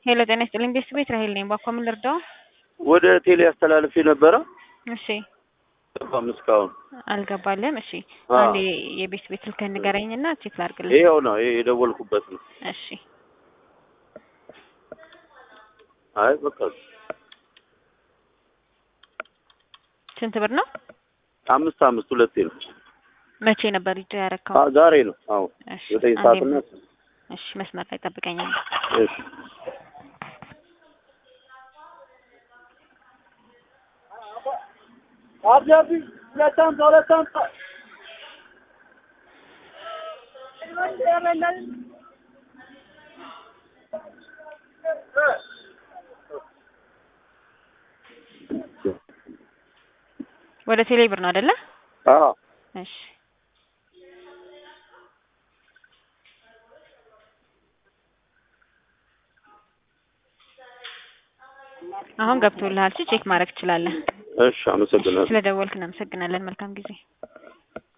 ሄሎ ጤና ይስጥልኝ ቤት ቤት ራሄል ነኝ። ባኳ ምን ልርዳው? ወደ ቴሌ አስተላልፌ ነበረ እሺ ገባም እስካሁን አልገባልም። እሺ አዎ። አንዴ የቤት ቤት ስልክህን ንገረኝና ቼክ ላድርግልህ። ይኸው ነው ይሄ የደወልኩበት ነው። እሺ አይ በቃ ስንት ብር ነው? አምስት አምስት ሁለቴ ነው። መቼ ነበር ይዞ ያረካው? አ- ዛሬ ነው። አዎ እሺ ዘጠኝ አንዴ ሰዓት እና እሺ መስመር ላይ ጠብቀኝ። እሺ ወደ ቴሌ ብር ነው አይደለ? አዎ እሺ አሁን ገብቶልሃል። ቼክ ማድረግ ትችላለህ። እሺ አመሰግናለሁ። ስለደወልክ እናመሰግናለን። መልካም ጊዜ